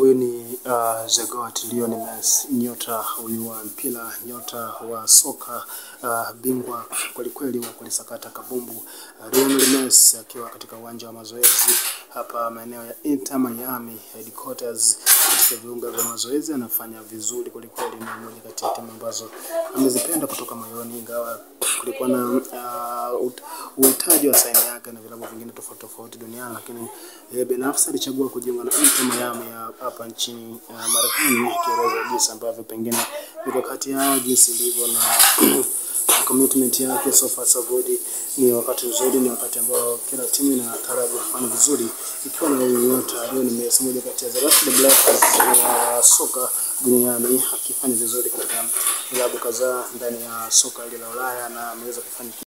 Huyu ni uh, The Goat Lionel Messi, nyota huyu wa mpira, nyota wa soka uh, bingwa kwelikweli wa kulisakata kabumbu uh, Lionel Messi akiwa katika uwanja wa mazoezi hapa maeneo ya Inter Miami headquarters, katika viunga vya mazoezi anafanya vizuri kwelikweli. Ni moja kati ya timu ambazo amezipenda kutoka moyoni, ingawa kulikuwa na uh, uhitaji wa saini yake na vilabu vingine tofauti tofauti duniani, lakini yeye binafsi alichagua kujiunga na Inter Miami ya hapa nchini uh, Marekani, akieleza jinsi ambavyo pengine mikakati yao jinsi ilivyo na na commitment yake so far so good. Ni wakati mzuri, ni wakati ambao kila timu inataraji kufanya vizuri, ikiwa na huyu nyota Lionel Messi, moja kati ya the last Blackers wa soka duniani, akifanya vizuri katika vilabu kadhaa ndani ya soka hili la Ulaya na ameweza kufanya